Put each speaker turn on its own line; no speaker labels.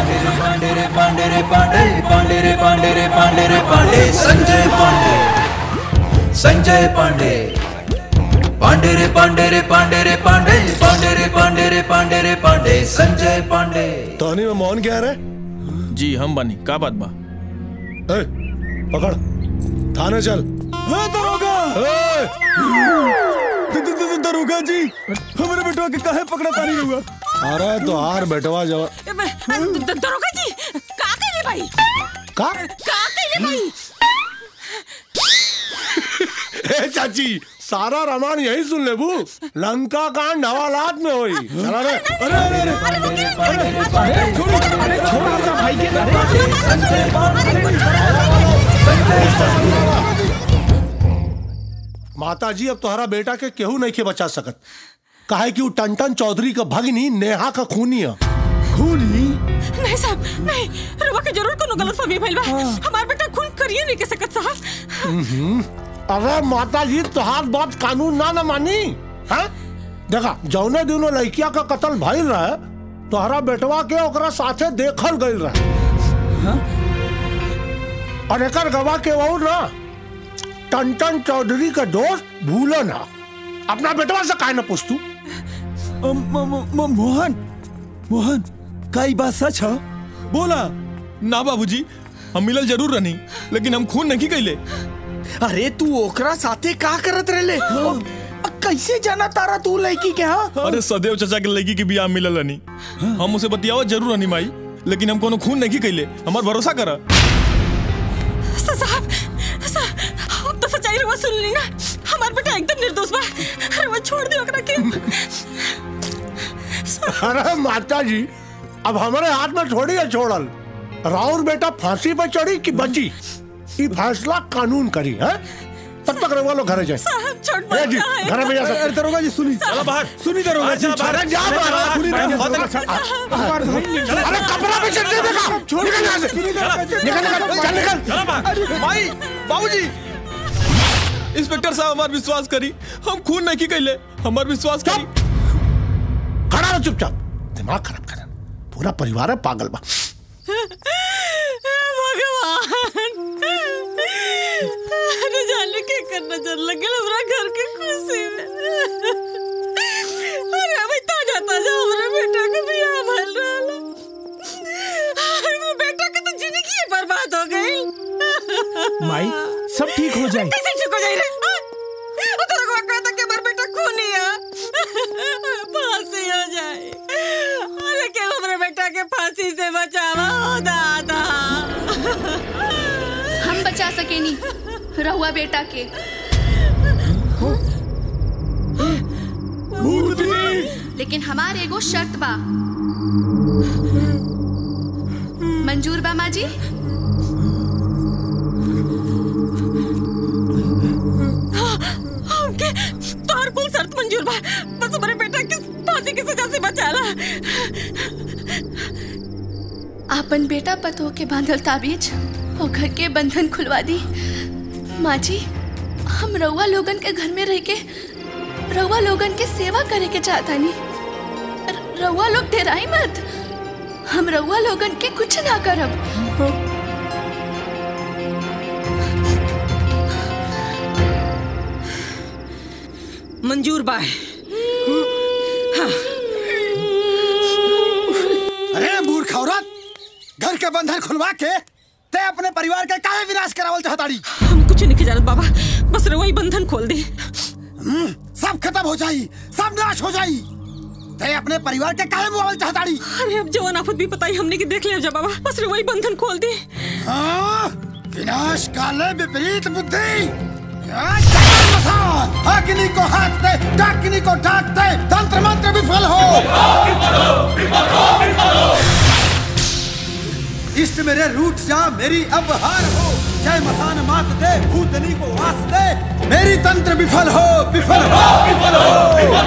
पांडे रे पांडे रे पांडे रे पांडे पांडे रे पांडे रे पांडे रे पांडे संजय पांडे संजय पांडे पांडे रे पांडे रे पांडे रे पांडे पांडे रे पांडे रे पांडे रे पांडे संजय पांडे
टोनी में मौन क्या है
जी हम बनी का बात बा
ए, पकड़ थाने चल
हाँ दरोगा
ए,
द- द- द- दरोगा जी हमारे बेटवा के काहे पकड़ा तानी हुआ
अरे तो हार बैठवा जवा
द- दरोगा जी का कइले भाई
का
का कइले भाई
ए चाची सारा रामायण यही सुन ले बू लंका कांड हवालात में हुई चला रे
अरे अरे अरे
पांडे रे पांडे रे पांडे
छोड़ो अरे छोड़ो सा भाई के
संजय पांडे
माता जी अब तुम्हारा बेटा के केहू नहीं के बचा सकत काहे कि वो टंटन चौधरी का भगनी नेहा का खूनी है
खूनी
नहीं साहब नहीं रवा के जरूर कोनो गलत फहमी भइल बा हमार बेटा खून करिए नहीं के सकत साहब
अरे माता जी तुहार बात कानून ना न मानी हाँ देखा जौने दिनों लड़किया का कत्ल भइल रहे तोहरा बेटवा के ओकरा साथे देखल गइल रहे और एकर गवाह के वो ना टंटन चौधरी का दोस्त भूलो ना अपना बेटवा से काहे ना पूछतू
म- म- म- मोहन मोहन का ई बात सच है बोला
ना बाबूजी हम मिलल जरूर रहनी लेकिन हम खून नहीं कैले
अरे तू ओकरा साथे का करत रहले अ, कैसे जाना तारा तू लड़की के हाँ
अरे सदैव चाचा के लड़की के बियाह में मिलल रहनी हम उसे बतियावा जरूर रहनी माई लेकिन हम कोनो खून नहीं कैले हमार भरोसा करा
सा- साहब साहब अब तो सच्चाई रवा सुन ली ना हमार बेटा एकदम निर्दोष बा रवा छोड़ दे ओकरा के
अरे माता जी अब हमारे हाथ में थोड़ी है छोड़ल राउर बेटा फांसी पे चढ़ी कि बची ये फैसला कानून करी है तब तक रवा लोग घरे जाए
साहब छोड़
ए जी
मत
घर में जा
अरे
सकते
दरोगा जी सुनी
चलो बाहर
सुनी दरोगा जी
अरे जा बाहर।
सुनी दरोगा जी।
अरे कपड़ा भी चढ़ देगा निकल यहाँ से निकल निकल चल निकल
माई बाबूजी इंस्पेक्टर साहब हमार विश्वास करी हम खून नहीं कैले हमार विश्वास करी
खड़ा रहो चुपचाप दिमाग खराब कर पूरा परिवार है पागल बा
भगवान अरे जाने के करना चल लगे हमरा घर के खुशी में अरे अभी ताजा ताजा हमरा बेटा के बियाह भइल रहल हमरा बेटा के तो जिंदगी ही बर्बाद हो गई
माई सब ठीक हो जाए
कैसे ठीक हो जाई रे वो तो लगवा कहता कि हमारा बेटा खूनी है फांसी हो जाए अरे क्या हमारे बेटा के फांसी से बचावा हो दादा
हम बचा सकेनी रहुआ बेटा के लेकिन हमार एगो शर्त बा मंजूर बा माँ जी
हमके तोहर कुल शर्त मंजूर बा बस हमारे बेटा के फांसी की सजा से बचाला
आपन बेटा पतो के बांधल ताबीज और घर के बंधन खुलवा दी माँ जी हम रउआ लोगन के घर में रह के रउआ लोगन के सेवा करे के चाहता नहीं रउआ लोग डेराई मत हम रउआ लोगन के कुछ ना करब
मंजूर बा
अरे मूर्ख औरत घर के बंधन खुलवा के ते अपने परिवार के काहे विनाश करावल चाहताड़ी
हम कुछ नहीं जानत बाबा बस रउआ ही बंधन खोल दे
सब खत्म हो जाई सब नाश हो जाई ते अपने परिवार के काहे मुआवल चाहताड़ी
अरे अब जवान आफत भी पता ही हमने की देख लिया जा बाबा बस रउआ ही बंधन खोल दे
हाँ विनाश काले विपरीत बुद्धि हाँ, चल मसान! अग्नि को हाथ दे डाकिनी को डाक दे तंत्र मंत्र विफल हो इष्ट मेरे रूठ जा मेरी अब हार हो जय मसान मात दे भूतनी को वास दे मेरी तंत्र विफल हो विफल हो विफल हो